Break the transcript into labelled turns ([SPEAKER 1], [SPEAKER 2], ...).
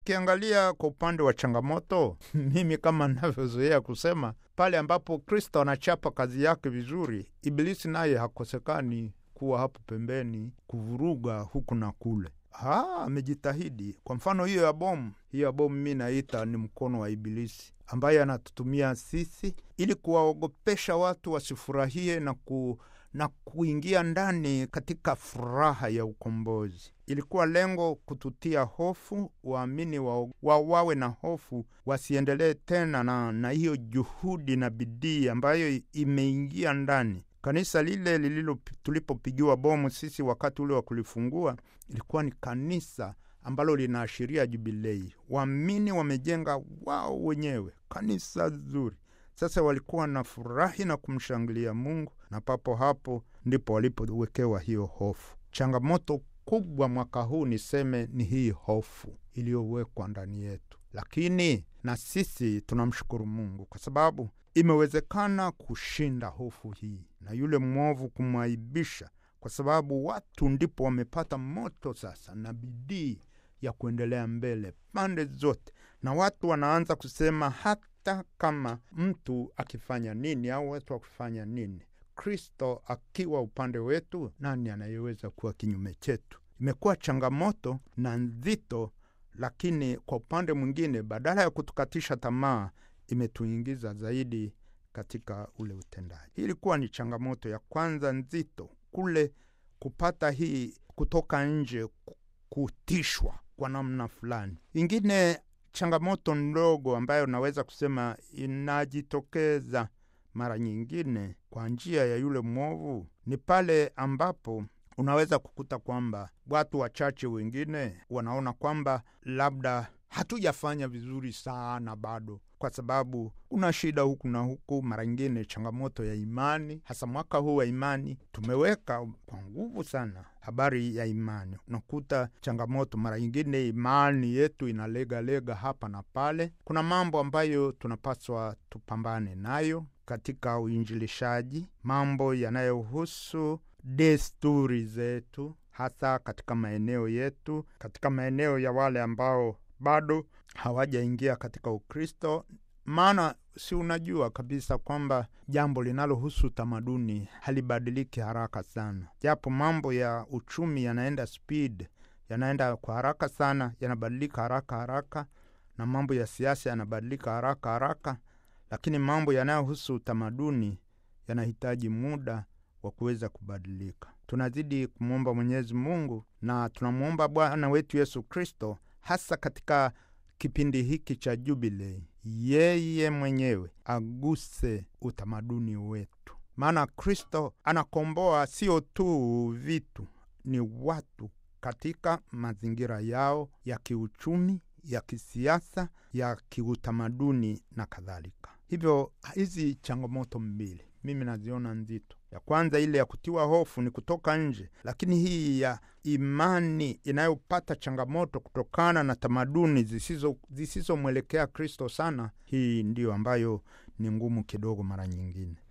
[SPEAKER 1] Tukiangalia kwa upande wa changamoto, mimi kama navyozoea kusema, pale ambapo Kristo anachapa kazi yake vizuri, Ibilisi naye hakosekani kuwa hapo pembeni kuvuruga huku na kule. Ha, amejitahidi. Kwa mfano hiyo ya bomu, hiyo ya bomu mi naita ni mkono wa Ibilisi ambaye anatutumia sisi ili kuwaogopesha watu wasifurahie na ku na kuingia ndani katika furaha ya ukombozi. Ilikuwa lengo kututia hofu, waamini wa, wa wawe na hofu, wasiendelee tena na, na hiyo juhudi na bidii ambayo imeingia ndani kanisa lile lililo tulipopigiwa bomu sisi wakati ule wa kulifungua, ilikuwa ni kanisa ambalo linaashiria jubilei. Waamini wamejenga wao wenyewe kanisa zuri. Sasa walikuwa na furahi na kumshangilia Mungu, na papo hapo ndipo walipowekewa hiyo hofu. Changamoto kubwa mwaka huu niseme ni hii hofu iliyowekwa ndani yetu, lakini na sisi tunamshukuru Mungu kwa sababu imewezekana kushinda hofu hii na yule mwovu kumwaibisha, kwa sababu watu ndipo wamepata moto sasa na bidii ya kuendelea mbele pande zote, na watu wanaanza kusema hata kama mtu akifanya nini au watu wakifanya nini, Kristo akiwa upande wetu, nani anayeweza kuwa kinyume chetu? Imekuwa changamoto na nzito, lakini kwa upande mwingine, badala ya kutukatisha tamaa, imetuingiza zaidi katika ule utendaji. Hii ilikuwa ni changamoto ya kwanza nzito, kule kupata hii kutoka nje, kutishwa kwa namna fulani. Ingine changamoto ndogo ambayo naweza kusema inajitokeza mara nyingine kwa njia ya yule mwovu ni pale ambapo unaweza kukuta kwamba watu wachache wengine wanaona kwamba labda hatujafanya vizuri sana bado, kwa sababu kuna shida huku na huku. Mara nyingine changamoto ya imani, hasa mwaka huu wa imani, tumeweka kwa nguvu sana habari ya imani. Unakuta changamoto mara nyingine, imani yetu inalegalega hapa na pale. Kuna mambo ambayo tunapaswa tupambane nayo katika uinjilishaji, mambo yanayohusu desturi zetu, hasa katika maeneo yetu, katika maeneo ya wale ambao bado hawajaingia katika Ukristo. Maana si unajua kabisa kwamba jambo linalohusu tamaduni halibadiliki haraka sana, japo mambo ya uchumi yanaenda speed, yanaenda kwa haraka sana, yanabadilika haraka haraka, na mambo ya siasa yanabadilika haraka haraka, lakini mambo yanayohusu utamaduni yanahitaji muda wa kuweza kubadilika. Tunazidi kumwomba Mwenyezi Mungu na tunamwomba Bwana wetu Yesu Kristo hasa katika kipindi hiki cha Jubilei, yeye mwenyewe aguse utamaduni wetu, maana Kristo anakomboa sio tu vitu, ni watu katika mazingira yao ya kiuchumi, ya kisiasa, ya kiutamaduni na kadhalika. Hivyo hizi changamoto mbili mimi naziona nzito. Ya kwanza ile ya kutiwa hofu ni kutoka nje, lakini hii ya imani inayopata changamoto kutokana na tamaduni zisizomwelekea Kristo sana, hii ndiyo ambayo ni ngumu kidogo mara nyingine.